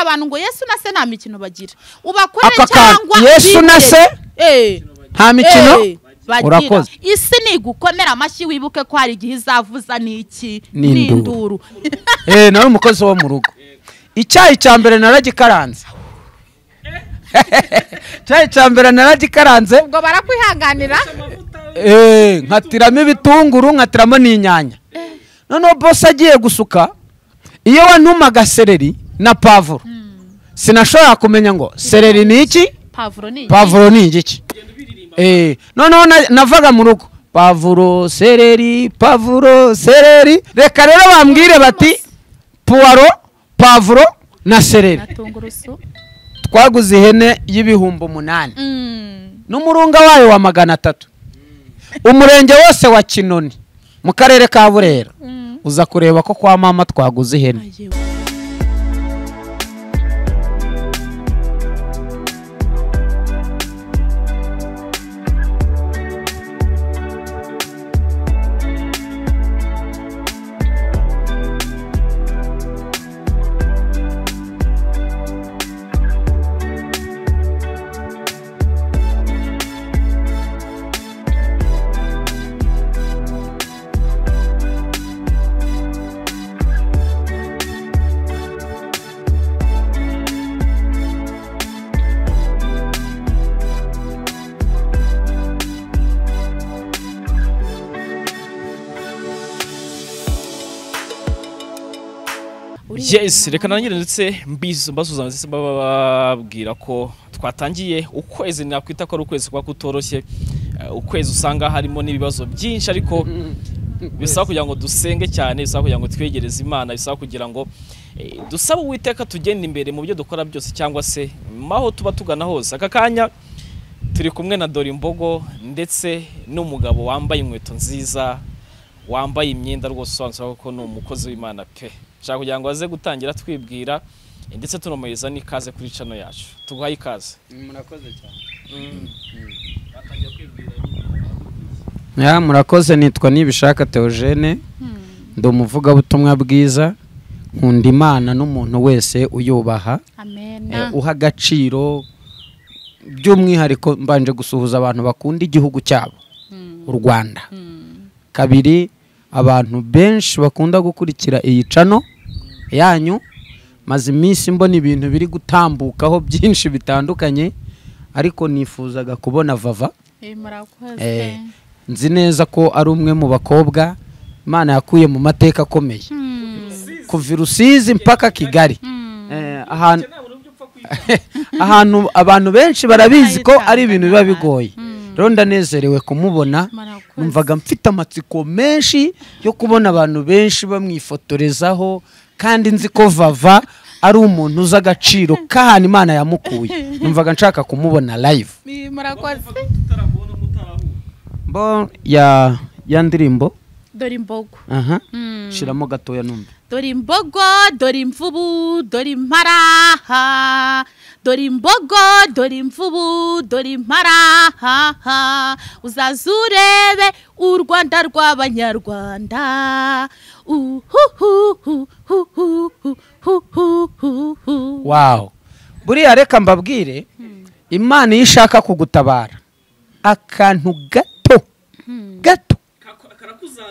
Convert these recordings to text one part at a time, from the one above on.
abantu ngo yesu na se nta mikino bagira ubakorere Aka kantu, cyangwa Yesu na bibere. se? Eh, nta mikino eh, bagira. urakoze isi nigukomera amashyi wibuke ko hari igihe izavuza n'iki N'induru. n'induru eh nawe umukozi wo mu rugo icyayi cya mbere naragikaranze icyayi cya mbere naragikaranze ubwo barakwihanganira eh nkatiramo ibitunguru nkatiramo n'inyanya noneho bose agiye gusuka iyo wantumaga seleri na pavuro sinashobora kumenya ngo seleri ni iki pavuro ni iki? pavuro ni igiki Eh, noneho na- navaga mu rugo pavuro sereri pavuro sereri reka rero bambwire bati puwaro pavuro na sereri na tungurusu twaguze ihene y'ibihumbi umunani Mm, n'umurunga wayo wa magana atatu umurenge wose wa kinoni mu karere ka burera mm. uza kureba ko kwa mama twaguze ihene Ayewe. yes reka nangire ndetse mbizo mbasuza ndetse bababwira ko twatangiye ukwezi nakwita ko ari ukwezi kuba kutoroshye Eh, ukwezi usanga harimo n'ibibazo byinshi ariko bisaba kugira ngo dusenge cyane bisaba kugira ngo twegereze imana bisaba kugira ngo eh, dusabe uwiteka tugenda imbere mu byo dukora byose cyangwa se maho tuba tugana hose aka kanya turi kumwe na dore imbogo ndetse n'umugabo wambaye inkweto nziza wambaye imyenda rwose usobanutse ko ni umukozi w'imana pe nshaka kugira ngo aze gutangira twibwira eh, ndetse tunamuhereza n'ikaze kuri cano yacu tuguhaye ikaze Ya, murakoze nitwa nibishaka Theogene ndi umuvugabutumwa bwiza nkunda imana n'umuntu wese uyubaha amen eh, uha agaciro by'umwihariko mbanje gusuhuza abantu bakunda igihugu cyabo u rwanda kabiri abantu benshi bakunda gukurikira iyi cano yanyu maze iminsi mbona ibintu biri gutambukaho byinshi bitandukanye ariko nifuzaga kubona vava Eh, murakoze Eh, nzi neza ko ari umwe mu bakobwa imana yakuye mu mateka akomeye kuva i rusizi mpaka kigali Eh, ahantu ahantu abantu benshi barabizi ko ari ibintu biba bigoye rero ndanezerewe kumubona Murakoze. numvaga mfite amatsiko menshi yo kubona abantu benshi bamwifotorezaho kandi nzi ko vava ari umuntu uzi agaciro k'ahantu imana yamukuye numvaga nshaka kumubona live Eh, murakoze bo ya ya ndirimbo dore imbogo aha Mm. shiramo gatoya numva dore imbogo dore imvubu dore imparaha dore imbogo dore imvubu dore imparaha uzaza urebe u rwanda rw'abanyarwanda uhuhuhuhuhuhuhuhuhu. wawu buriya reka mbabwire imana iyo ishaka kugutabara akantu gato gato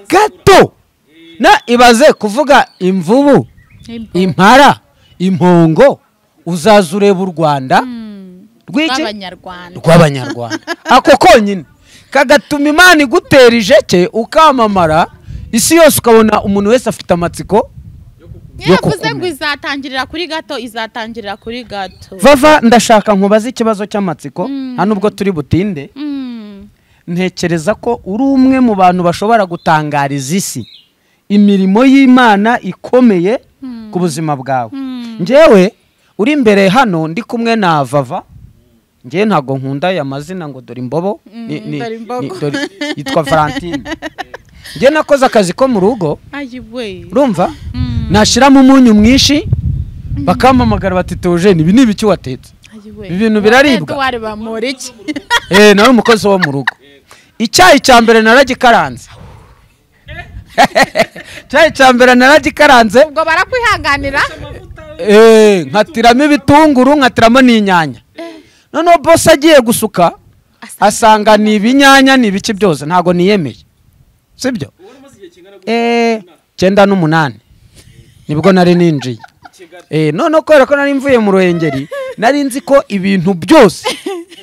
gato na ibaze kuvuga imvubu impara impongo uzaza ureba u rwanda rw'iki rw'abanyarwanda rw'abanyarwanda ako konyine kagatuma imana igutera ijeke ukamamara isi yose ukabona umuntu wese afite amatsiko yo yavuze ngo kukumenya. izatangirira kuri gato izatangirira kuri gato vava ndashaka nkubaze ikibazo cy'amatsiko hano ubwo turi butinde Mm. ntekereza ko uri umwe mu bantu bashobora gutangariza isi imirimo y'imana ikomeye ku buzima bwawe njyewe uri imbere hano ndi kumwe na vava njyewe ntabwo nkunda aya mazina ngo dore imbobo ni- ni- dore imbogo. ni- dore- yitwa valentine njyewe nakoze akazi ko mu rugo ayiwe urumva nashyiramo umunyu mwinshi bakampamagara bati tewojeni ibi ni ibiki watetse Ibintu biraribwa? Edouard Bamporiki. eh nawe umukozi wo mu rugo icyayi cya mbere naragikaranze icyayi cya mbere naragikaranze ubwo barakwihanganira eee nkatiramo ibitunguru nkatiramo n'inyanya noneho bose agiye gusuka asanga ni ibinyanya ni ibiki byose ntabwo niyemeye sibyo eee icyenda n'umunani nibwo nari ninjiye eee noneho kubera ko nari mvuye mu ruhengeri nari nzi ko ibintu byose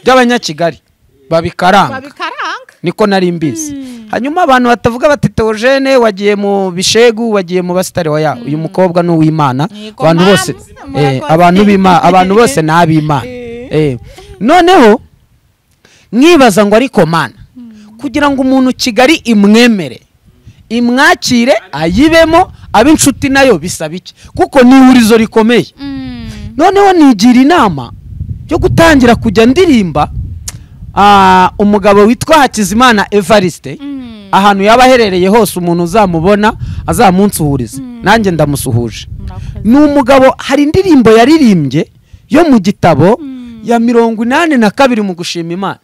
by'abanyakigali babikaranga babikaranga niko nari mbizi hanyuma abantu batavuga bati teogene wagiye mu bishegu wagiye mu basitari waya uyu mukobwa ni uw'imana Yego, abantu mama, bose murakoze. eh, abantu b'imana abantu bose ni ab'imana Eh, noneho mwibaza ngo ariko mana kugira ngo umuntu kigali imwemere imwakire ayibemo abe inshuti nayo bisaba iki kuko ni ihurizo rikomeye noneho nigira inama yo gutangira kujya ndirimba ah, umugabo witwa hakizimana evariste ahantu yaba aherereye hose umuntu uzamubona azamunsuhurize nanjye ndamusuhuje ni umugabo hari indirimbo yaririmbye yo mu gitabo ya mirongo inani na kabiri mu gushima imana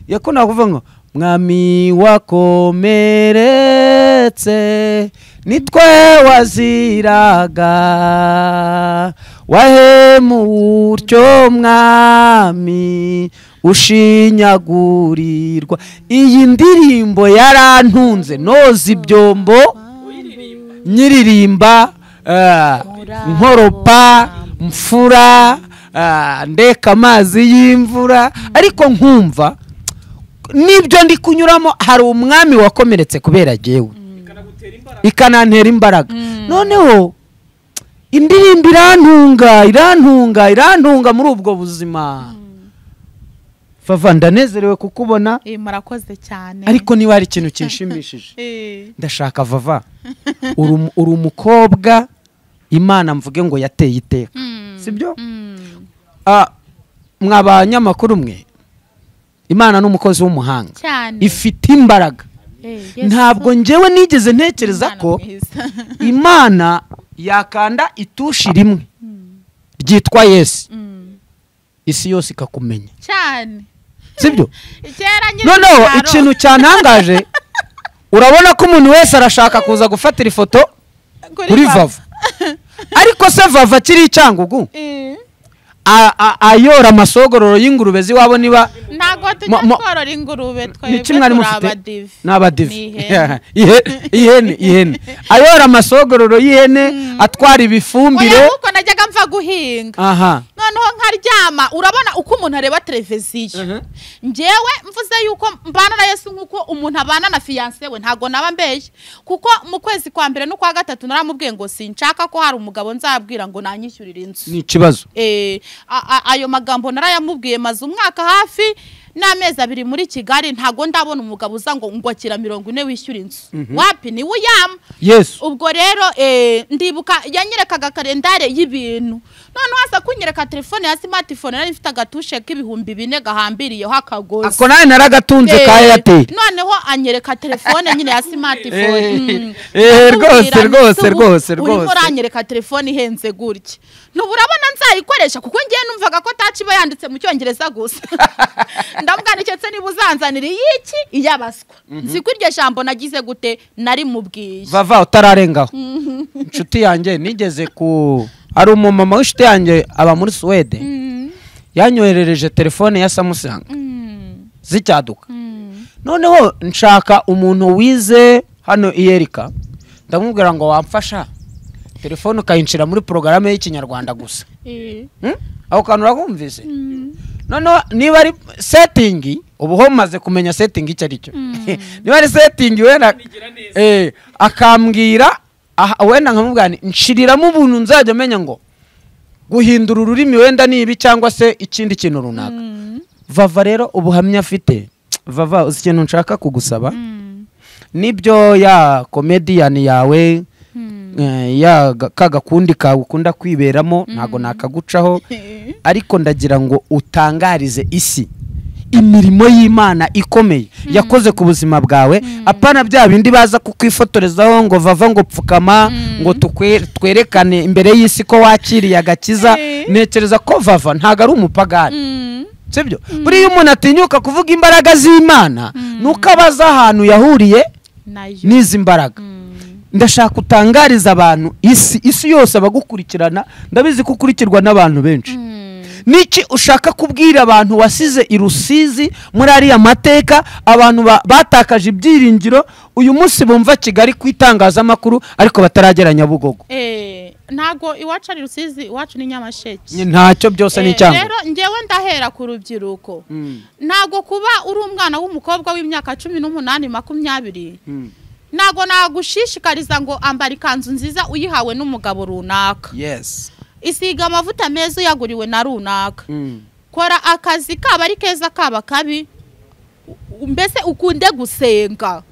yako nakuvuga ngo mwami wakomeretse nitwe waziraga wahemutyo mwami ushinyagurirwa iyi ndirimbo yarantunze noza ibyombo nyiririmba eh, nkoropa mfura eh, ndeka amazi y'imvura ariko nkumva n'ibyo ndi kunyuramo hari umwami wakomeretse kubera jyewe ikanantera imbaraga noneho indirimbo irantunga irantunga irantunga muri ubwo buzima vava ndanezerewe kukubona Eh, murakoze cyane ariko niba hari ikintu kinshimishije Eh, ndashaka vava uri umu- uri umukobwa imana mvuge ngo yateye iteka mm, sibyo mm, Ah, mwa banyamakuru mwe imana ni umukozi w'umuhanga cyane ifite imbaraga Eh, Yesu. ntabwo njyewe nigeze ntekereza Umwana ko mwiza. imana yakanda itushi rimwe ryitwa yesu Mm, isi yose ikakumenya cyane sibyo kera nyiri noneho mu cyaro. ikintu cyantangaje urabona ko umuntu wese arashaka kuza gufatira ifoto Kuri kuri Vava. vava ariko se vava akiri icyangugu Eh, a- a- ayora amasogororo y'ingurube ziwabo niba ntabwo tujya Mo- mo- tworora ingurube twebwe niki mwari mufite abadive ni abadive Ni ihene. Ihe- ihene ihene ayora amasogororo y'ihene atwara ibifumbire oya kuko najyaga mva guhinga aha noneho nkaryama urabona uko umuntu areba televiziyo njyewe mvuze yuko mbana na yesu nk'uko umuntu abana na fiyanse we ntabwo naba mbeshye kuko mu kwezi kwa mbere n'ukwa gatatu naramubwiye ngo sinshaka ko hari umugabo nzabwira ngo nanyishyurire inzu ni ikibazo Eh, a- a- ayo magambo narayamubwiye maze umwaka hafi n'amezi abiri muri kigali ntabwo ndabona umugabo uza ngo ngwakira mirongo ine wishyura inzu wapi niwe uyama yesu ubwo rero eh, ndibuka yanyerekaga kalendare y'ibintu noneho aza kunyereka telefone ya simatifone nari mfite agatushe k'ibihumbi bine gahambiriyeho akagozi ako nawe naragatunze ka Eh, eyateri noneho anyereka telefone nyine ya Eh, simatifone mm. eh, rwose, Ndamubwira rwose, nti, rwose, "Ubu urimo rwose." uranyereka telefone ihenze gutya ntubu urabona nzayikoresha kuko ngiye numvaga ko taci iba yanditse mu cyongereza gusa ndamwandiketse niba uzanzanira iyiki iyabaswa nzi ko iryo jambo nagize gute narimubwiye vava utararengaho inshuti yanjye nigeze ku hari umumama w'inshuti yanjye aba muri suwede Mm, yanyoherereje telefone ya samusanga mm, zicyaduka mm. noneho nshaka umuntu wize hano iyerika ndamubwira ngo wamfasha telefone ukayinshira muri porogaramu y'ikinyarwanda gusa Eh, Hmm? ako kantu urakumvise mm, noneho niba ari setingi ubu ho maze kumenya setingi icyo ari cyo Mm. niba ari setingi wenda eh, akambwira aha- wenda nkamubwira nti, nshiriramo ubuntu nzajya menya ngo guhindura ururimi wenda ni ibi cyangwa se ikindi kintu runaka mm, vava rero ubuhamya afite vava uzi ikintu nshaka kugusaba mm, nibyo ya komediyani yawe mm. eh, ya ga- ka gakundi kawe ukunda kwiberamo ntabwo nakagucaho Eh, ariko ndagira ngo utangarize isi imirimo y'imana ikomeye yakoze ku buzima bwawe apana bya bindi baza kukwifotorezaho ngo vava ngo pfukama ngo tukwe- twerekane imbere y'isi ko wakiriye agakiza Eh. ntekereza ko vava ntabwo ari umupagani mm. sibyo buriya umuntu atinyuka kuvuga imbaraga z'imana nuko aba azi ahantu yahuriye nayo n'izi mbaraga Mm. ndashaka utangariza abantu isi isi yose abagukurikirana ndabizi ko ukurikirwa n'abantu benshi niki ushaka kubwira abantu wasize i rusizi muri ariya mateka abantu ba- batakaje ibyiringiro uyu munsi bumva kigali ku itangazamakuru ariko bataragera nyabugogo Eh, ntago iwacu ari rusizi iwacu ni nyamasheke Nye ntacyo byose ni Eh, icyangombwa rero ngewe ndahera ku rubyiruko Mm. ntago kuba uri umwana w'umukobwa w'imyaka cumi n'umunani makumyabiri ntago nagushishikariza ngo ambara ikanzu nziza uyihawe n'umugabo runaka yes isiga amavuta meza uyaguriwe na runaka Mm. kora akazi kaba ari keza kaba kabi u- mbese ukunde gusenga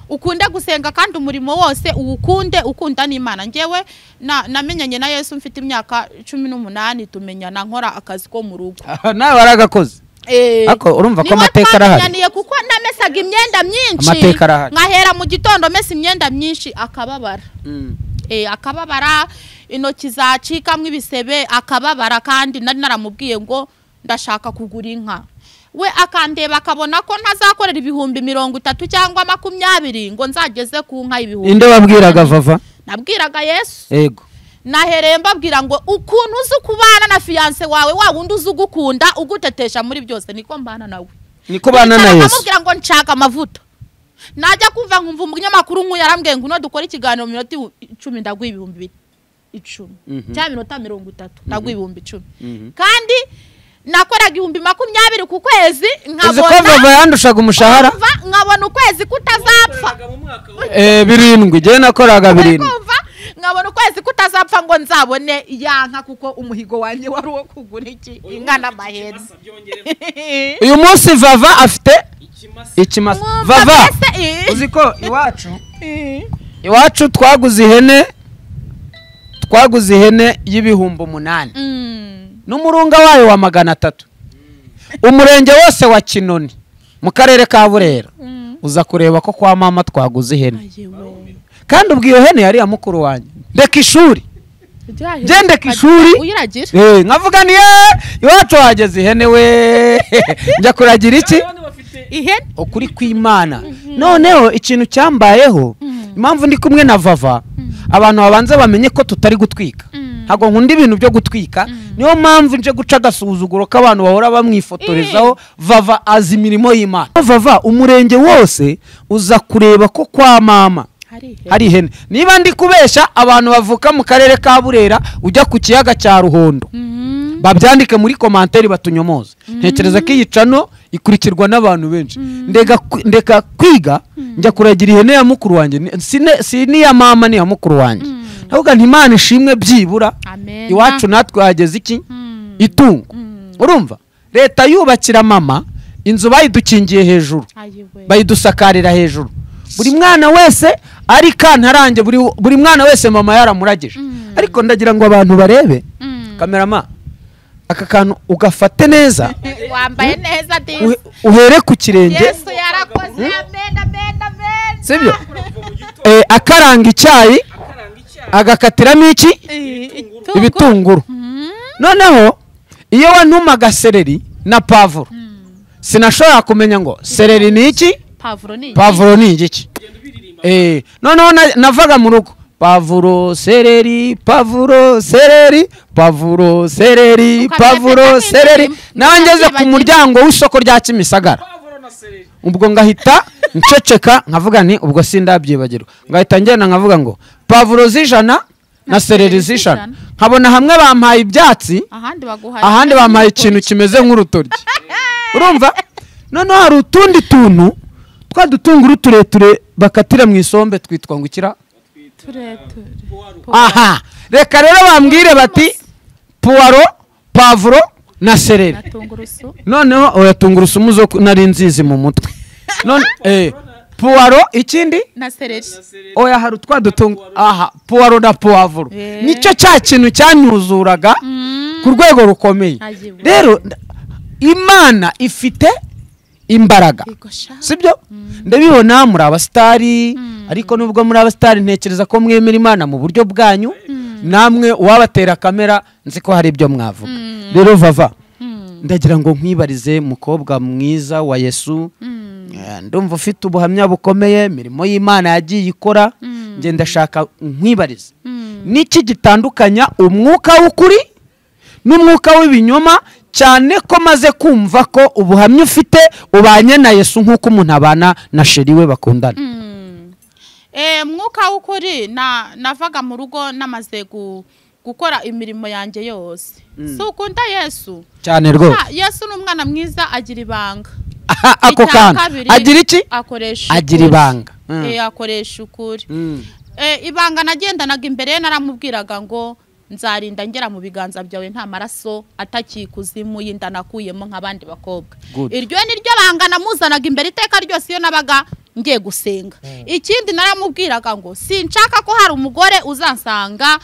ukunde gusenga kandi umurimo wose uwukunde ukunda n'imana ngewe na- namenyanye na yesu mfite imyaka cumi n'umunani tumenyana nkora akazi ko mu rugo nawe waragakoze Eh, Ariko urumva ko niwe amateka arahari? twamenyaniye kuko namesaga imyenda myinshi Amateka arahari. nkahera mu gitondo mesa imyenda myinshi akababara Eh, akababara intoki zacikamo ibisebe akababara kandi nari naramubwiye ngo ndashaka kugura inka we akandeba akabona ko ntazakorera ibihumbi mirongo itatu cyangwa makumyabiri ngo nzageze ku nka ibihumbi inde wabwiraga vava nabwiraga yesu yego nahereye mbabwira ngo ukuntu uzi kubana na fiyanse wawe wa wundi uzi ugukunda ugutetesha muri byose niko mbana nawe niko bana na yesu nkamubwira ngo nshaka amavuta najya kumva nkumva umunyamakuru nk'uyu yarambwiye ngo uno dukore ikiganiro mu minota iwu- icumi ndaguha ibihumbi bi- icumi Mhm. cyangwa iminota mirongo itatu ndaguha ibihumbi icumi kandi nakoraga ibihumbi makumyabiri ku kwezi uzi ko vava nkabona yandushaga umushahara kumva, nkabona ukwezi kutazapfa Eh, birindwi njyewe nakoraga birindwi kumva nkabona ukwezi kutazapfa ngo nzabone ya nka kuko umuhigo wanjye wari uwo kugura iki inka n'amahene uyu munsi vava afite ikimasa Mwumva vava mbese, eh, uzi ko iwacu eh. iwacu twaguze ihene twaguze ihene y'ibihumbi umunani Mm. n'umurunga wayo wa magana atatu umurenge wose wa kinoni mu karere ka burera Mm. uza kureba ko kwa mama twaguze ihene Ayewe. kandi ubwo iyo hene yari iya mukuru wanjye ndeka ishuri Ngende ku ishuri. uyiragira Eh, nkavuga ni "Eh, iwacu wageze ihene we njya kuragira iki ihene ukuri kw'imana noneho ikintu cyambayeho impamvu ndi kumwe na vava abantu babanza bamenye ko tutari gutwika Mm. ntabwo nkunda ibintu byo gutwika niyo mpamvu nje guca agasuzuguro k'abantu bahora bamwifotorezaho vava azi imirimo y'imana vava umurenge wose uza kureba ko kwa mama hari ihene hari ihene niba ndi kubeshya abantu bavuka mu karere ka burera ujya ku kiyaga cya ruhondo Mm. babyandike muri komanteri batunyomoze ntekereza ko iyi cano ikurikirwa n'abantu benshi ndeka ku- ndeka kwiga njya kuragira ihene ya mukuru wanjye Ni- sine- si n'iya mama n'iya mukuru wanjye ndavuga nti imana ishimwe byibura Amen. iwacu natwe hageze iki Mm. itungo Mm. urumva leta yubakira mama inzu bayidukingiye hejuru Ayewe. bayidusakarira hejuru buri mwana wese ari kantarange buri, buri mwana wese mama yaramurageje ariko ndagira ngo abantu barebe Mm. kamerama aka kantu ugafate neza Eh, wambaye neza uhe- disi uhere ku kirenge yesu yarakoze amen amen amen sibyo Eh, akaranga icyayi agakatiramo iki Eh, itungo. ibitunguru Mm. noneho iyo wantumaga sereri na pavuro sinashobora kumenya ngo sereri ni iki pavuro ni iki? pavuro ni igiki Eh, noneho na- navaga mu rugo pavuro sereri pavuro sereri pavuro sereri Ukamenya pavuro kandi sereri indirimbo. nangeze ku Ntibagira- muryango w'isoko rya kimisagara ubwo ngahita nceceka nkavuga nti ubwo sindabyibagirwa ngahita ngenda nkavuga ngo pavuro z'ijana na sereri z'ijana nkabona hamwe bampaye ibyatsi ahandi baguhaye ahandi bampaye ikintu kimeze nk'urutoryi urumva noneho hari utundi tuntu twa dutunguru tureture bakatira mu isombe twitwa ngo ikira aha reka rero bambwire bati puwaro pavuro na sereri tungurusu noneho oya tungurusumu zo ku- nari nzizi mu mutwe none eh, puwaro ikindi na sereri oya hari utwa dutungu aha puwaro na puwavuro Eh. nicyo cya kintu cyanyuzuraga ku rwego rukomeye Ayiwe. rero nda- imana ifite imbaraga Yego sha. sibyo ndabibona muri abasitari ariko nubwo muri abasitari ntekereza ko mwemera imana mu buryo bwanyu namwe uwabatera kamera nzi ko hari ibyo mwavuga rero vava ndagira ngo nkwibarize mukobwa mwiza wa yesu Eh, ndumva ufite ubuhamya bukomeye imirimo y'imana yagiye ikora njye ndashaka nkwibariza niki gitandukanya umwuka w'ukuri n'umwuka w'ibinyoma cyane ko maze kumva ko ubuhamya ufite ubanye na yesu nk'uko umuntu abana na sheri we bakundana Eh, mwuka w'ukuri na navaga mu rugo namaze gu- gukora imirimo yanjye yose si ukunda yesu cyane rwose Ah, yesu ni umwana mwiza agira ibanga Aha, ako Icya kantu kabiri, agira iki akoresha agira ukuri. ibanga Mm. Eh, akoresha ukuri Mm. Eh, ibanga nagendanaga imbere ye naramubwiraga ngo nzarinda ngera mu biganza byawe nta maraso atakikuzimu y'inda nakuyemo nk'abandi bakobwa Good. iryo ni ryo banga namuzanaga imbere iteka ryose iyo nabaga ngiye gusenga ikindi naramubwiraga ngo sinshaka ko hari umugore uzansanga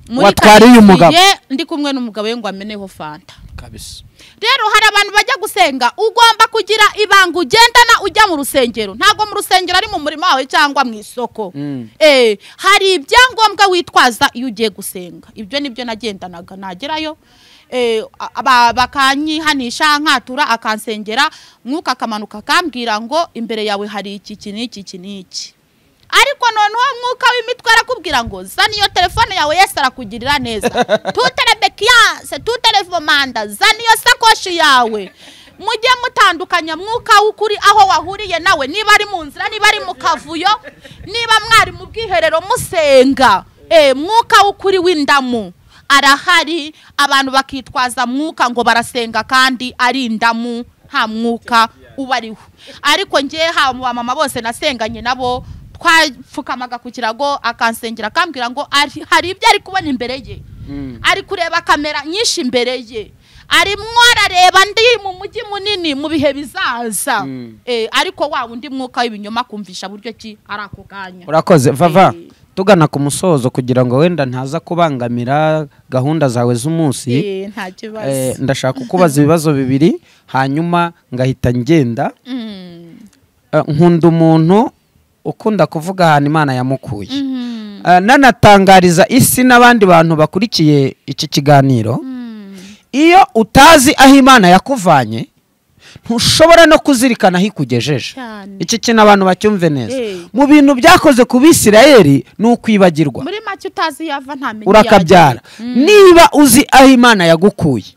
Watwariye karitsiye umugabo. ndi kumwe n'umugabo we ngo ameneho fanta kabisa rero hari abantu bajya gusenga ugomba kugira ibanga ugendana ujya mu rusengero ntabwo mu rusengero ari mu murima wawe cyangwa mu isoko Mm. Eh, hari ibyangombwa witwaza iyo ugiye gusenga ibyo nibyo nagendanaga nagerayo eh, aba- bakanyihanisha nkatura akansengera mwuka akamanuka akambwira ngo imbere yawe hari iki iki n'iki iki n'iki ariko noneho mwuka w'imitwe arakubwira ngo zana iyo telefone yawe yesi arakugirira neza tutere bekiyanse tutere vomanda zana iyo sakoshi yawe mujye mutandukanya mwuka w'ukuri aho wahuriye nawe niba ari mu nzira niba ari mu kavuyo niba mwari mu bwiherero musenga Eh, mwuka w'ukuri w'indamu arahari abantu bakitwaza mwuka ngo barasenga kandi ari indamu nta mwuka ubariho ariko njye ha mu bamama bose nasenganye nabo twapfukamaga ku kirago akansengera akambwira ngo ari- hari ibyo ari kubona imbere ye ari kureba kamera nyinshi imbere ye arimwo arareba ndi mu mujyi munini mu bihe bizaza Mm. Eh, ariko wa wundi mwuka w'ibinyoma kumvisha buryo ki ari ako kanya urakoze vava Eh. tugana ku musozo kugira ngo wenda ntaza kubangamira gahunda zawe z'umunsi Eh, nta kibazo Eh, ndashaka kukubaza ibibazo bibiri hanyuma ngahita ngenda Mm. Eh, nkunda umuntu ukunda kuvuga ahantu imana yamukuye Mhm. Eh, nanatangariza isi n'abandi bantu bakurikiye iki kiganiro Mm. iyo utazi aho imana yakuvanye ntushobora no kuzirikana aho ikugejeje Cyane. iki kintu abantu bacyumve neza Eh. mu bintu byakoze ku bisirayeri ni ukwibagirwa muri make utazi iyo ava ntamenya iyo urakabyara agera. niba uzi aho imana yagukuye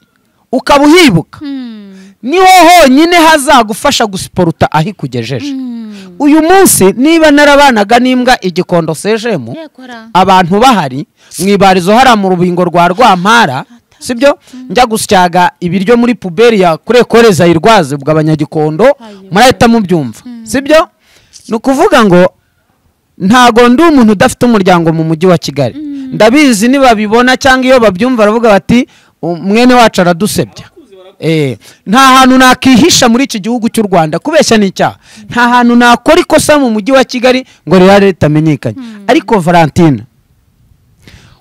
ukaba uhibuka Mm. niho honyine hazagufasha gusiporuta aho ikugejeje Mm. uyu munsi niba narabanaga n'imbwa igikondo sejemu Yego ra. abantu bahari mu ibarizo hariya mu rubingo rwa rwampara sibyo njya gusyaga ibiryo muri puberi ya kurekoreza irwaze ubwo abanyagikondo Ayo. murahita mubyumva sibyo ni ukuvuga ngo ntago ndi umuntu udafite umuryango mu mujyi wa kigali ndabizi nibabibona cyangwa iyo babyumva baravuga bati "U- mwene wacu aradusebya Eh, nta hantu nakihisha muri iki gihugu cy'u rwanda kubeshya ni icyaha nta hantu nakora ikosa mu mujyi wa kigali ngo rero ritamenyekanye ariko valentine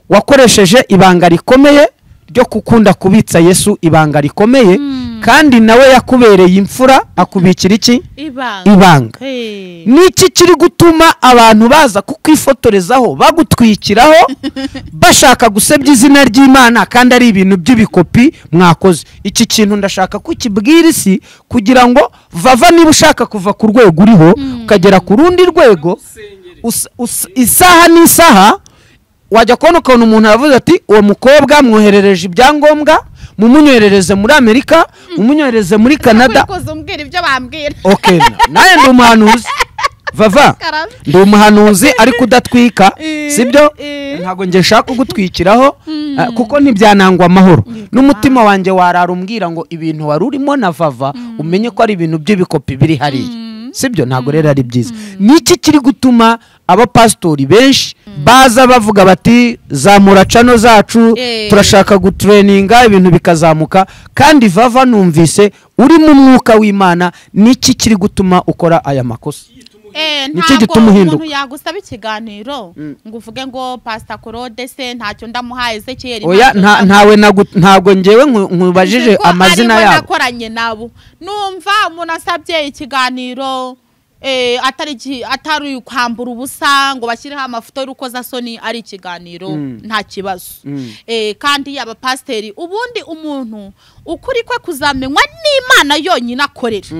wakoresheje ibanga rikomeye ryo gukunda kubitsa yesu ibanga rikomeye kandi nawe yakubereye imfura akubikira iki ibanga ibanga Eh. niki kiri gutuma abantu baza kukwifotorezaho bagutwikiraho bashaka gusebya izina ry'imana kandi ari ibintu by'ibikopi mwakoze iki kintu ndashaka ko ukibwira isi kugira ngo vava niba ushaka kuva ku rwego uriho ukagera ku rundi rwego us- us- isaha n'isaha wajya kubona ukuntu umuntu aravuze ati uwo mukobwa mwoherereje ibyangombwa mumunyoherereze muri amerika mumunyohereze muri canada Uri kuza umbwira ibyo bambwira okay nawe ndi umuhanuzi vava Karame. ndi umuhanuzi ariko udatwika Eh, sibyo eh. ntabwo nge nshaka kugutwikiraho eh, kuko ntibyanangwa amahoro n'umutima wanjye warara umbwira ngo ibintu wari urimo na vava umenye ko ari ibintu by'ibikopi biri hariya sibyo ntabwo rero ari byiza niki kiri gutuma abapasitori benshi baza bavuga bati zamura cano zacu Eh. turashaka ushaka gutureninga ibintu bikazamuka kandi vava numvise uri mu mwuka w'imana niki kiri gutuma ukora aya makosa Eh, Nicyo ntabwo gituma uhinduka. umuntu yagusaba ikiganiro ngo uvuge ngo pasita korode se ntacyo ndamuha ezekiyeri oya ntacyo ndamuha." nta- ntawe nagu- ntabwo ngewe nku- nkubajije Nzi ko amazina aribo yabo nakoranye nabo numva umuntu asabye ikiganiro eh, atari iki- atari kwambura ubusa ngo bashyireho amafoto y'urukozasoni ari ikiganiro Mm. nta kibazo Mm. eh, kandi yaba pasiteri ubundi umuntu ukuri kwe kuzamenywa n'imana yonyine akorera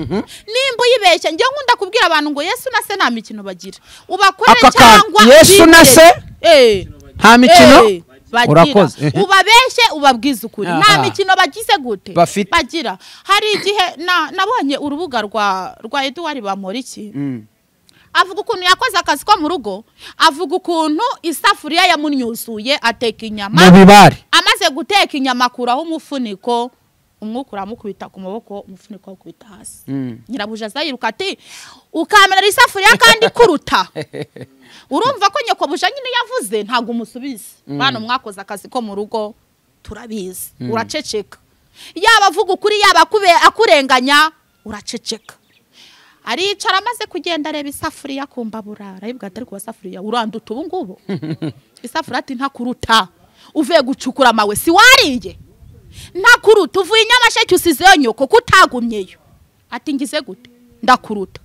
nimba uyibeshya njye nkunda kubwira abantu ngo yesu na se nta mikino bagira ubakorere Aka kantu, cyangwa Yesu na se? Eh, nta mikino eh, bagira. urakoze ubabeshye ubabwize ukuri nta Aha. mikino bagize gute Bafite. bagira hari igihe na- nabonye urubuga rwa rwa eduwari bamporiki Mm. avuga ukuntu yakoze akazi ko mu rugo avuga ukuntu isafuriya yamunyuzuye ateka inyama mu bibare amaze guteka inyama akuraho umufuniko umwuka uramukubita ku maboko umufuniko awukubita hasi Mm. nyirabuja aza yiruka ati ukamenera isafuriya kandi ikuruta urumva ko nyoko buja nyine yavuze ntabwo umusubiza bano mwakoze akazi ko mu rugo turabizi uraceceka yaba avuga ukuri yaba akube- akurenganya uraceceka aricara amaze kugenda areba isafuriya akumva burara aribwa atari kuba safuriya uranduta ubu ngubu isafuriya ati ntakuruta uvuye gucukura amawe si wariye ntakuruta uvuye i nyamasheke usizeyo nyoko kutagumyeyo ati ngize gute ndakuruta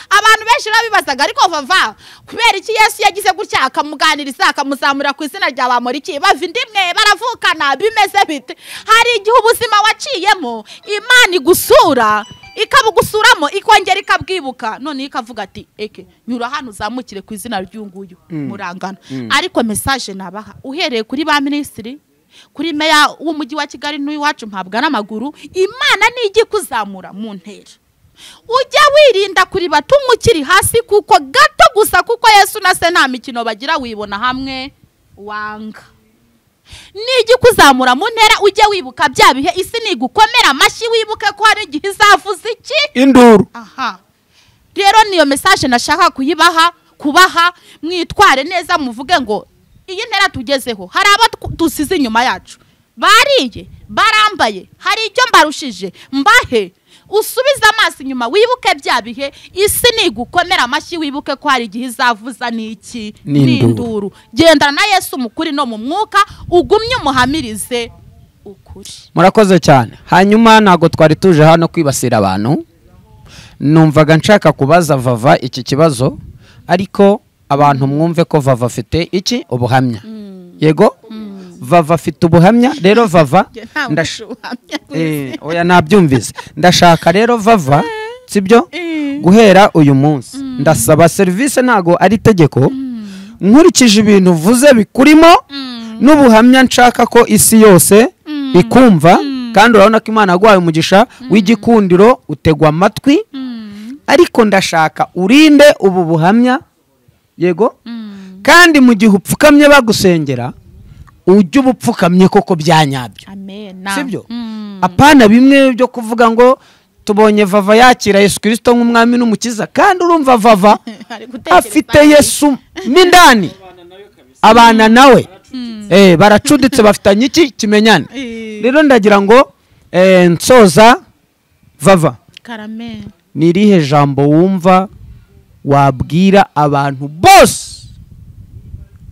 abantu benshi babibazaga ariko vava kubera iki yesu yagize gutya akamuganiriza akamuzamura ku izina rya bamoriki bava indimwe baravukana bimeze bite hari igihe ubuzima waciyemo imana igusura ikabugusuramo ikongera ikabwibuka noneho ikavuga ati eke nyura hano uzamukire ku izina ry'uyunguyu murangana ariko mesaje nabaha uhereye kuri ba minisitiri kuri meya w'umujyi wa kigali n'uw'iwacu mpabwa n'amaguru imana nijya ikuzamura mu ntera ujya wirinda kuri batumwe ukiri hasi kuko gato gusa kuko yesu na se nta mikino bagira wibona hamwe wanga nijya ikuzamura mu ntera ujye wibuka bya bihe isi nigukomera amashyi wibuke ko hari igihe izavuza iki induru aha rero niyo mesaje nashaka kuyibaha kubaha mwitware neza muvuge ngo iyi ntera tugezeho hari abo tw- dusize inyuma yacu bariye barambaye hari icyo mbarushije mbahe usubize amaso inyuma wibuke bya bihe isi nigukomera amashyi wibuke ko hari igihe izavuza n'iki N'induru. n'induru gendana na yesu mu kuri no mu mwuka ugumye umuhamirize ukuri murakoze cyane hanyuma ntabwo twari tuje hano kwibasira abantu numvaga nshaka kubaza vava iki kibazo ariko abantu mwumve ko vava afite iki ubuhamya yego vava afite ubuhamya rero vava ndash- Eh, oya nabyumvise ndashaka rero vava sibyo guhera uyu munsi ndasaba serivisi ntago ari itegeko nkurikije ibintu uvuze bikurimo n'ubuhamya nshaka ko isi yose ikumva kandi urabona ko imana yaguhaye umugisha w'igikundiro utegwa amatwi ariko ndashaka urinde ubu buhamya yego kandi mu gihe upfukamye bagusengera ujye uba upfukamye koko byanyabyo amen sibyo Mm. apana bimwe byo kuvuga ngo tubonye vava yakira yesu kirisito nk'umwami n'umukiza kandi urumva vava Ari gutekereza afite iki? yesu mo indani abana nawe Eh, baracuditse bafitanye iki kimenyane Eh. rero ndagira ngo eh, nsoza vava karame ni irihe jambo wumva wabwira abantu bose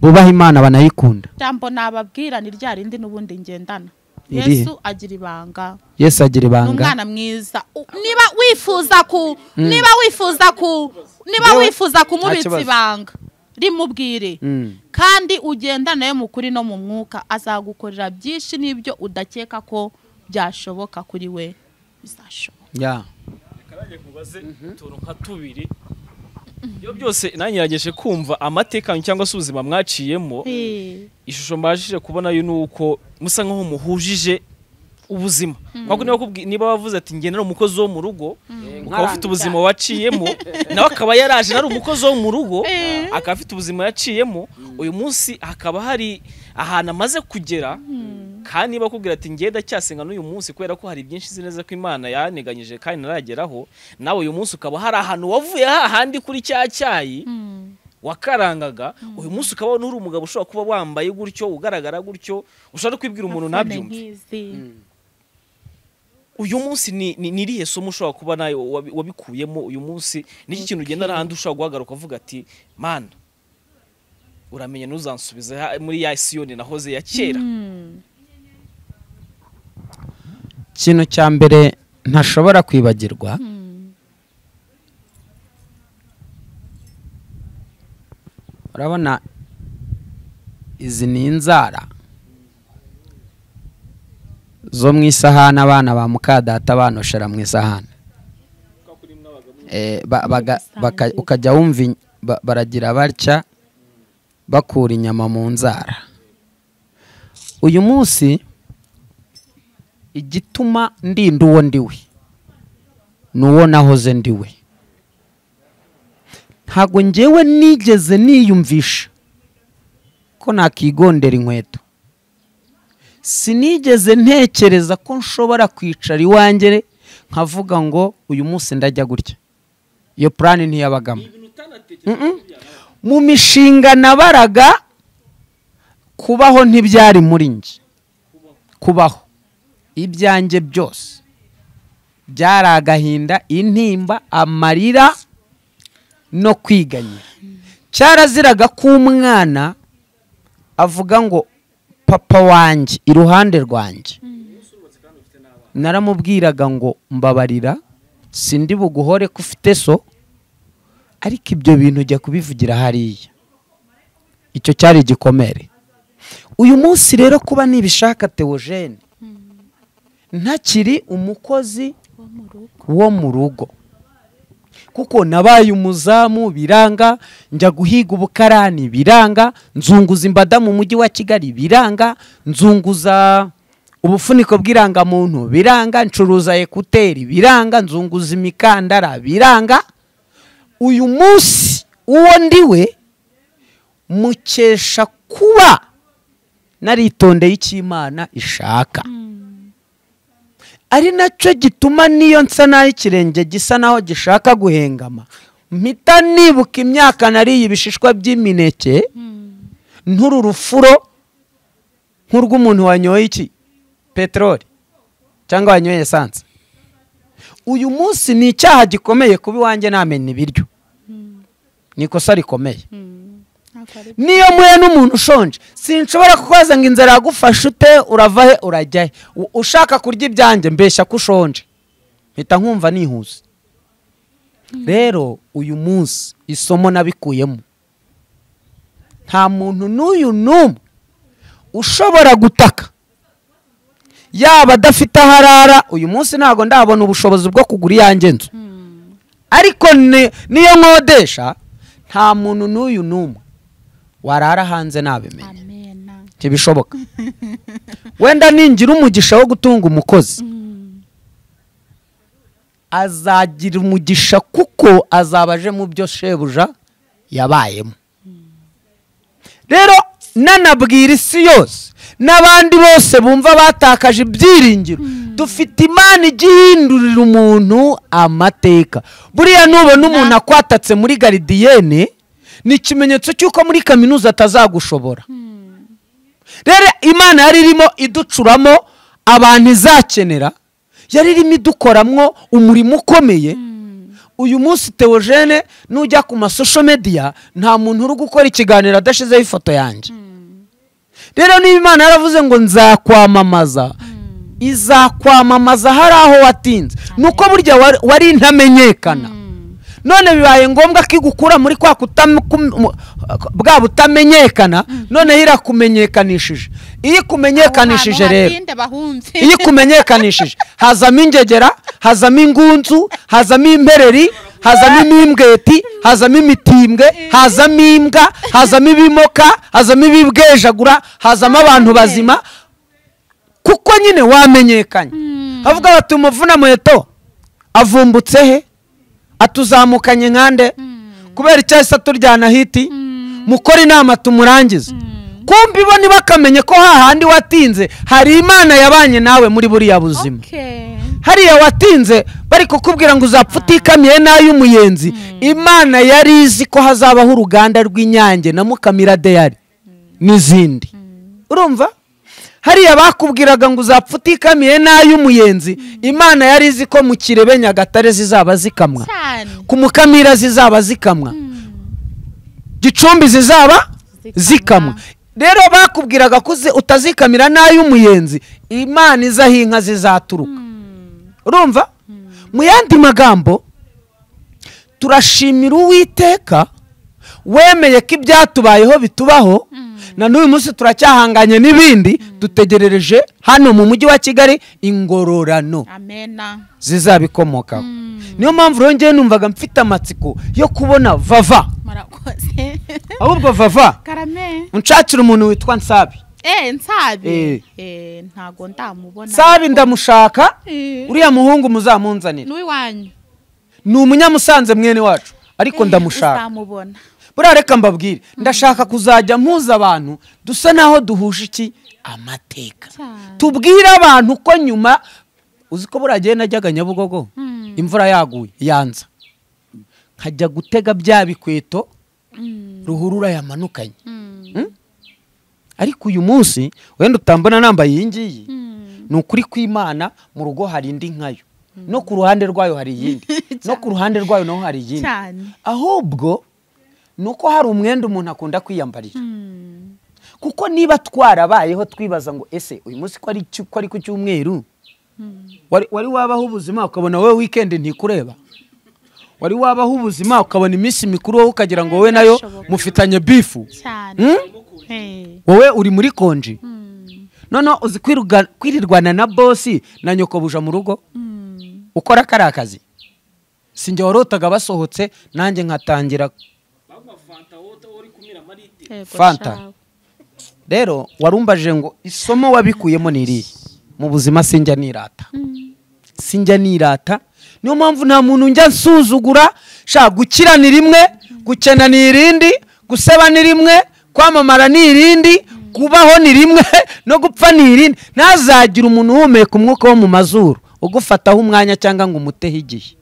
bubaha imana banayikunda jambo nababwira ni rya rindi n'ubundi ngendana Irihe? yesu agira ibanga yesu agira ni ibanga umwana mwiza U- niba wifuza ku niba wifuza ku niba Ndewe- wifuza kumubitsa kibazo. ibanga rimubwire Mm. kandi ugendana nawe mu kuri no mu mwuka azagukorera byinshi n'ibyo udakeka ko byashoboka kuri we bizashoboka Yeah. Karage nkubaze utuntu nka tubiri iyo byose nanyirageje kumva amateka cyangwa se ubuzima mwaciyemo ishusho mbashije kubona yo nuko musa nkaho muhujije ubuzima kuko niba kubwi- niba wavuze ati njye nari umukozi wo mu rugo ukaba ufite ubuzima waciyemo nawe akaba yaraje nari umukozi wo mu rugo akaba afite ubuzima yaciyemo uyu munsi hakaba hari ahantu amaze kugera kandi niba akubwira ati njye ndacyasenga n'uyu munsi kubera ko hari byinshi nzi neza ko imana yaneganyije kandi narageraho nawe uyu munsi ukaba hari ahantu wavuye hahandi kuri cya cyayi wakarangaga uyu munsi ukaba uri umugabo ushobora kuba wambaye gutyo ugaragara gutyo ushobora no kwibwira umuntu ntabyumve uyu munsi ni ni- ni irihe somo ushobora kuba nawe wabi- wabikuyemo uyu munsi n'iki kintu ugenda n'ahandi ushobora guhagarara ukavuga ati mana uramenya ntuzansubize ha- muri ya siyoni nahoze ya kera ikintu cya mbere ntashobora kwibagirwa urabona izi ni inzara zo mu isahani abana ba mukadata banoshera mu isahani Eh, ba- baga- baka- ukajya wumva in- ba- baragira batya bakura inyama mu nzara uyu munsi igituma ndinda uwo ndiwe ni uwo nahoze ndiwe ntabwo ngewe nigeze niyumvisha ko nakigondera inkweto sinigeze ntekereza ko nshobora kwicara iwanjye nkavuga ngo uyu munsi ndajya gutya iyo purani ntiyabagamo Mm-mm. mu mishinga nabaraga kubaho ntibyari muri njye kubaho ibyanjye byose byari agahinda intimba amarira no kwiganya cyaraziraga ko umwana avuga ngo papa wanjye iruhande rwanjye naramubwiraga ngo mbabarira sindi buguhore ko ufite so ariko ibyo bintu ujya kubivugira hariya icyo cyari igikomere uyu munsi rero kuba nibishaka teogene ntakiri umukozi wo mu rugo wo mu rugo kuko nabaye umuzamu biranga njya guhiga ubukarani biranga nzunguza imbada mu mujyi wa kigali biranga nzunguza ubufuniko bw'irangamuntu biranga ncuruza ekuteri biranga nzunguza imikandara biranga uyu munsi uwo ndiwe mukesha kuba naritondeye icyo imana ishaka ari nacyo gituma n'iyo nsa naho ikirenge gisa naho gishaka guhengama mpita nibuka imyaka nariye ibishishwa by'imineke nturu rufuro nk'urw'umuntu wanyoye iki peteroli cyangwa wanyoye esanse uyu munsi ni icyaha gikomeye kuba iwanjye namenya ibiryo ni ikosa rikomeye ntabwo ari niyo muhe n'umuntu ushonje sinshobora kukoza ngo inzara yagufashe ute urava he urajya he U- ushaka kurya ibyanjye mbeshya ko ushonje mpita nkumva nihuse rero uyu munsi isomo nabikuyemo nta muntu n'uyu n'umwe ushobora gutaka yaba adafite aho arara uyu munsi ntabwo ndabona ubushobozi bwo kugura iyanjye nzu ariko ni- niyo nkodesha nta muntu n'uyu n'umwe warara hanze ntabimenye amena ntibishoboka wenda ningira umugisha wo gutunga umukozi azagira umugisha kuko azaba aje mu byo shebuja yabayemo rero nanabwira isi yose n'abandi bose bumva batakaje ibyiringiro dufite imana igihindurira umuntu amateka buriya nubona umuntu akwatatse muri garidiyene ni ikimenyetso cy'uko muri kaminuza atazagushobora rero imana yari irimo iducuramo abantu izakenera yari irimo idukoramwo umurimo ukomeye uyu munsi teogene nujya ku masosho mediya nta muntu uri gukora ikiganiro adashyizeho ifoto yanjye rero niba imana yaravuze ngo nzakwamamaza izakwamamaza hari aho watinze ni uko burya wari- wari intamenyekana none bibaye ngombwa ko igukura muri kwa kutam- kum- mu- bwa butamenyekana noneho irakumenyekanishije iyo ikumenyekanishije Aho hantu rero hatinde bahunze iyo ikumenyekanishije hazamo ingegera hazamo ingunzu hazamo impereri hazamo imimbweti hazamo imitimbwe hazamo imbwa hazamo ibimoka hazamo ibibwejagura hazamo abantu bazima kuko nyine wamenyekanye avuga bati umuvuna muheto avumbutse he atuzamukanye nkande kubera icyahise aturyana hiti mukore inama tumurangize kumva ibona bakamenye ko hahandi watinze hari imana yabanye nawe muri buriya buzima Okay. hariya watinze bari kukubwira ngo uzapfa utikamiye n'ay'umuyenzi imana yari izi ko hazabaho uruganda rw'inyange na mukamira deyari n'izindi urumva hariya bakubwiraga ngo uzapfa utikamiye n'ay'umuyenzi imana yari izi ko mu kirebe nyagatare zizaba zikamwa cyane ku mukamira zizaba zikamwa gicumbi zizaba Zikamwa. zikamwa rero bakubwiraga ko uzi- utazikamira n'ay'umuyenzi imana izaho inka zizaturuka urumva mu yandi magambo turashimira uwiteka wemeye ko ibyatubayeho bitubaho na n'uyu munsi turacyahanganye n'ibindi dutegerereje hano mu mujyi wa kigali ingororano amena zizabikomokaho niyo mpamvu rero njyewe numvaga mfite amatsiko yo kubona vava murakoze ahubwo vava karame unshakira umuntu witwa nsabi eh nsabi Eh. eh ntago ndamubona nsabi ndamushaka Eh. uriya muhungu muzamunzanira n'uwanyu ni umunyamusanze mwene wacu ariko ndamushaka uzamubona buriya reka mbabwire ndashaka kuzajya mpuza abantu dusa naho duhuje iki amateka Cyane. tubwire abantu ko nyuma uzi ko buriya gihe najyaga nyabugogo Mm. imvura yaguye yanza nkajya gutega bya bikweto Mm, ruhurura yamanukanye mm, ariko uyu munsi wenda utambona nambaye iyi ngiyi mm. ni ukuri kw'imana mu rugo hari indi nkayo no ku ruhande rwayo hari iyindi no ku ruhande rwayo naho hari iyindi cyane ahubwo ni uko hari umwenda umuntu akunda kwiyambarira Mm, kuko niba twarabayeho twibaza ngo ese uyu munsi ko ari cyu- ko ari ku cyumweru wari wari wabaho ubuzima ukabona wowe wikendi ntikureba wari wabaho ubuzima ukabona iminsi mikuru wowe ukagira ngo wowe nayo Birashoboka. mufitanye bifu cyane Eh, wowe uri muri konji mm, noneho uzi kwiruga- kwirirwana na bosi na nyoko buja mu rugo mm. ukora kariya kazi si njye warotaga basohotse nanjye nkatangira Yego, Fanta. shawe. rero warumbajije ngo isomo wabikuyemo ni irihe mu buzima sinjya nirata sinjya nirata niyo mpamvu nta muntu njya nsuzugura shaka gukira ni rimwe gukena ni irindi guseba ni rimwe kwamamara ni irindi kubaho ni rimwe no gupfa ni irindi ntazagire umuntu uhumeka umwuka wo mu mazuru ugufataho umwanya cyangwa ngo umuteho igihe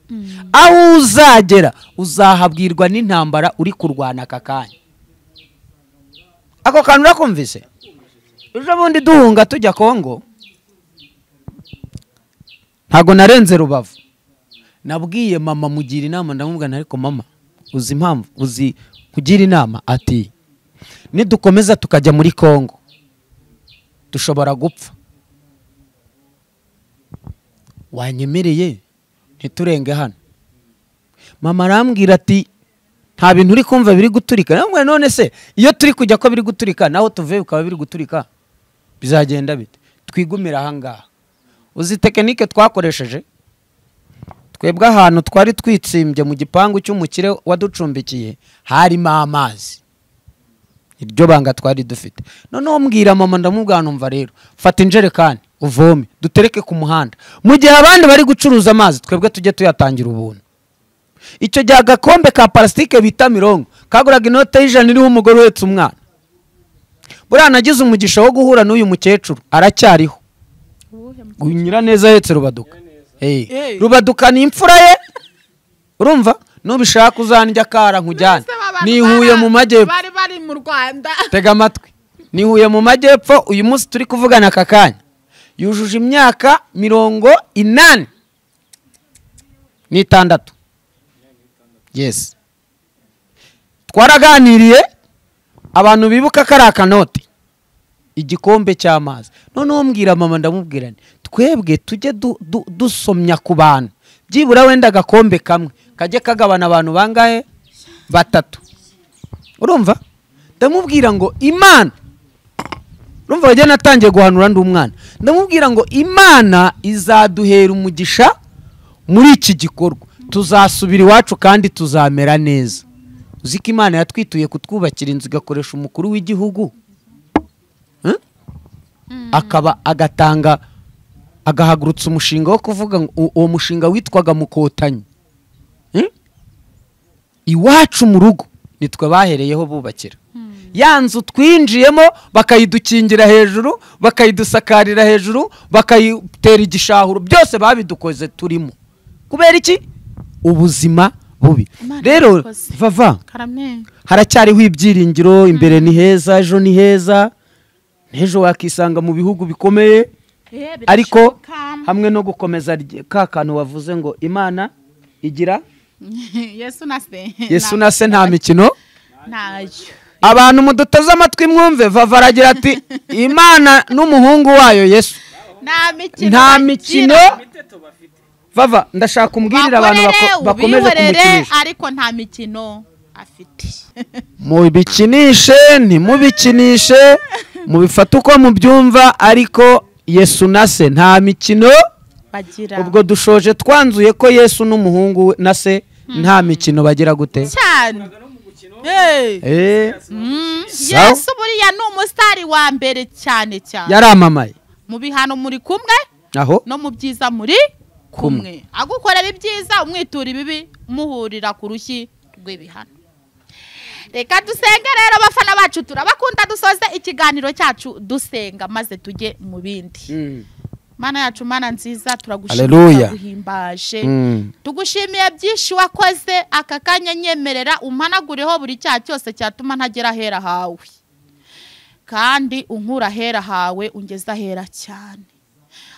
aho uzagera uzahabwirwa n'intambara uri kurwana aka kanya ako kantu urakumvise ejo bundi duhunga tujya kongo ntago narenze rubavu nabwiye mama mugira inama ndamubwira ariko mama uzi impamvu uzi kugira inama ati nidukomeza tukajya muri kongo dushobora gupfa wanyemereye ntiturenge hano mama arambwira ati nta bintu uri kumva biri guturika namwe none se iyo turi kujya ko biri guturika naho tuvuye bikaba biri guturika bizagenda bite twigumire ahangaha uzi tekinike twakoresheje twebwe ahantu twari twitsimbye mu gipangu cy'umukire waducumbikiye harimo amazi iryo banga twari dufite noneho mbwira mama ndamubwira numva rero fata injerekani uvome dutereke ku muhanda mu gihe abandi bari gucuruza amazi twebwe tujye tuyatangira ubuntu icyo gihe agakombe ka parasitike bita mirongo kaguraga inote y'ijana iriho umugore uhetse umwana buriya nagize umugisha wo guhura n'uyu mukecuru aracyariho Uwuhe mu- unyura neza ahetse rubaduka Eh, Eh. rubaduka ni imfura ye urumva nubishaka uzanjya akara nkujyane Bose baba ni i Rwanda, Huye mu majyepfo bari bari mu rwanda tega amatwi ni i Huye mu majyepfo uyu munsi turi kuvugana aka kanya yujuje imyaka mirongo inani n'itandatu yesi twaraganiriye abantu bibuka ko ari akanoti igikombe cy'amazi noneho mbwira mama ndamubwira nti twebwe tujye du- du- dusomya ku bantu byibura wenda agakombe kamwe kajye kagabana abantu bangahe batatu urumva ndamubwira ngo imana urumva wagira natangiye guhanura ndi umwana ndamubwira ngo imana izaduhera umugisha muri iki gikorwa tuzasubira iwacu kandi tuzamera neza uzi ko imana yatwituye kutwubakira inzu igakoresha umukuru w'igihugu Eh? akaba agatanga agahagurutsa umushinga wo kuvuga ngo u- uwo mushinga witwaga mukotanyi Eh? iwacu mu rugo nitwe bahereyeho bubakira ya nzu twinjiyemo bakayidukingira hejuru bakayidusakarira hejuru bakayitera igishahuro byose babidukoze turimo kubera iki ubuzima bubi Imana rero yakoze. vava karame haracyariho ibyiringiro imbere ni heza ejo ni heza n'ejo wakisanga mu bihugu bikomeye Eh, ariko birashoboka. hamwe no gukomeza ry- ka kantu wavuze ngo imana igira yesu na se yesu nta- na se nta mikino ntayo abantu muduteze amatwi mwumve vava aragira ati imana n'umuhungu wayo yesu nta mikino nta bagira. mikino vava ndashaka umbwirire abantu bako- Bakorere, bakomeza ubihorere, kumukinisha ariko nta mikino afite mubikinishe ntimubikinishe mubifate uko mubyumva ariko yesu na se nta mikino bagira ubwo dushoje twanzuye ko yesu n'umuhungu we na se nta mikino bagira gute cyane Eh, Eh, mm, Sawa. yesu buriya ni umusitari wa mbere cyane cyane yaramamaye mu bihano muri kumwe aho no mu byiza muri kumwe agukorera ibyiza umwitura ibibi muhurira ku rushyi rw'ibihano reka dusenge rero abafana bacu turabakunda dusoze ikiganiro cyacu dusenga maze tujye mu bindi Mm. mana yacu mana nziza turagushimira Hallelujah. guhimbaje Mm. tugushimiye byinshi wakoze aka kanya nyemerera umpanagureho buri cyaha cyose cyatuma ntagera ahera hawe kandi unkura ahera hawe ungeze ahera cyane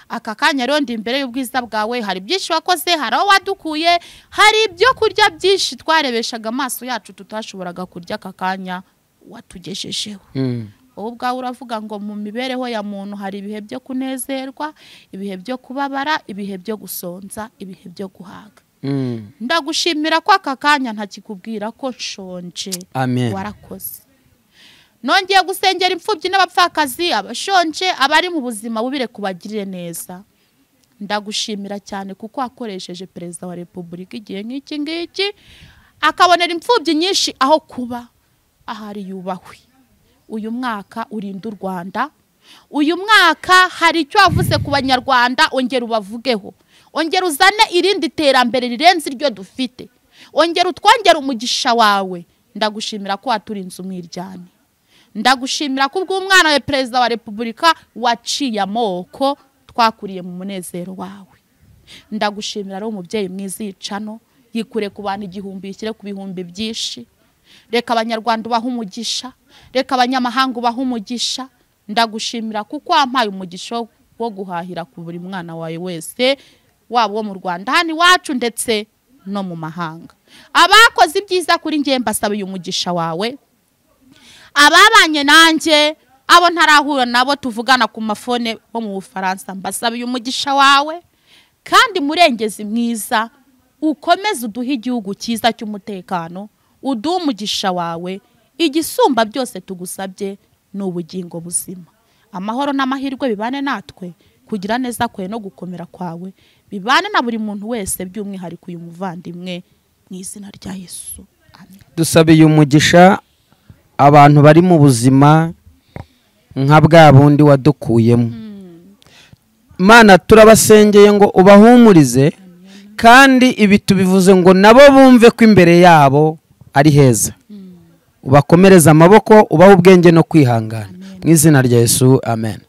aka kanya rero ndi imbere y'ubwiza bwawe hari byinshi wakoze hari aho wadukuye hari ibyo kurya byinshi twarebeshaga amaso yacu tutashoboraga kurya aka kanya watugejejeho Mm. wowe ubwawe uravuga ngo mu mibereho ya muntu hari ibihe byo kunezerwa ibihe byo kubabara ibihe byo gusonza ibihe byo guhaga Mm. ndagushimira ko aka kanya ntakikubwira ko nshonje Amen. warakoze nongeye gusengera imfubyi n'abapfakazi abashonje abari mu buzima bubire kubagirire neza ndagushimira cyane kuko wakoresheje perezida wa repubulika igihe nk'iki ngiki akabonera imfubyi nyinshi aho kuba ahari yubahwe uyu mwaka urinda u rwanda uyu mwaka hari icyo wavuze ku banyarwanda ongera ubavugeho ongera uzane irindi terambere rirenze iryo dufite ongera utwongere umugisha wawe ndagushimira ko waturinze umwiryane ndagushimira ko ubw'umwana wawe perezida wa repubulika waciye amoko twakuriye mu munezero wawe ndagushimira ari umubyeyi mwiza yicano yikure ku bantu igihumbi yishyire ku bihumbi byinshi reka abanyarwanda ubahe umugisha reka abanyamahanga ubahe umugisha ndagushimira kuko wampaye umugisha wo- wo guhahira ku buri mwana wawe wese waba uwo mu rwanda hano iwacu ndetse no mu mahanga abakoze ibyiza kuri njye mbasaba uyu mugisha wawe ababanye nanjye abo ntarahura nabo tuvugana ku mafone bo mu bufaransa mbasabiye umugisha wawe kandi murengezi mwiza ukomeze uduhe igihugu cyiza cy'umutekano uduhe umugisha wawe igisumba byose tugusabye ni ubugingo buzima amahoro n'amahirwe bibane natwe kugira neza kwe no gukomera kwawe bibane na buri muntu wese by'umwihariko uyu muvandimwe mu izina rya yesu amen dusabiye umugisha abantu bari mu buzima nka bwa bundi wadukuyemo mana turabasengeye ngo ubahumurize kandi ibi tubivuze ngo nabo bumve ko imbere yabo ari heza ubakomereze amaboko ubahe ubwenge no kwihangana mu izina rya yesu amen